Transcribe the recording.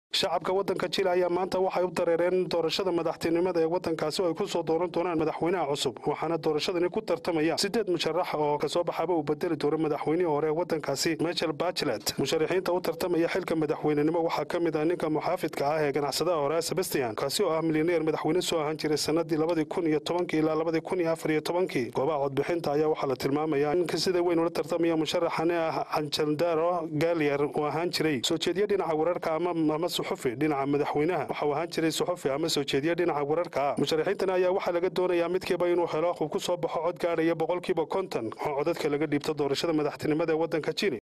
shacabka waddanka jila ayaa maanta waxay u dareereen doorashada madaxtinimada ee waddankaasi oo ay ku soo dooran doonaan madaxweynaha cusub waxaana doorashadani ku tartamaya siddeed musharax oo kasoo baxaba uu bedeli doono madaxweynihii hore ee waddankaasi michel bachelet musharaxiinta u tartamaya xilka madaxweynenimo waxaa ka mid ah ninka muxaafidka ah ee ganacsadaha hore sebastian kaasi oo ah milyaneer madaxweyne soo ahaan jiray sanadii labadii kun iyo tobankii ilaa labadii kun iyo afar iyo tobankii goobaha codbixinta ayaa waxaa la tilmaamayaa in sida weyn ula tartamaya musharaxani ah canjaldaro gaaliyer uu ahaan jiray soo jeediye dhinaca wararka ama suxufi dhinaca madaxweynaha waxauu ahaan jiray suxufi ama soo jeediye dhinaca wararka ah musharaxiintani ayaa waxaa laga doonayaa midkiiba inuu helo uu ku soo baxo cod gaadhaya boqolkiiba konton oo codadka laga dhiibto doorashada madaxtinimada ee waddanka jili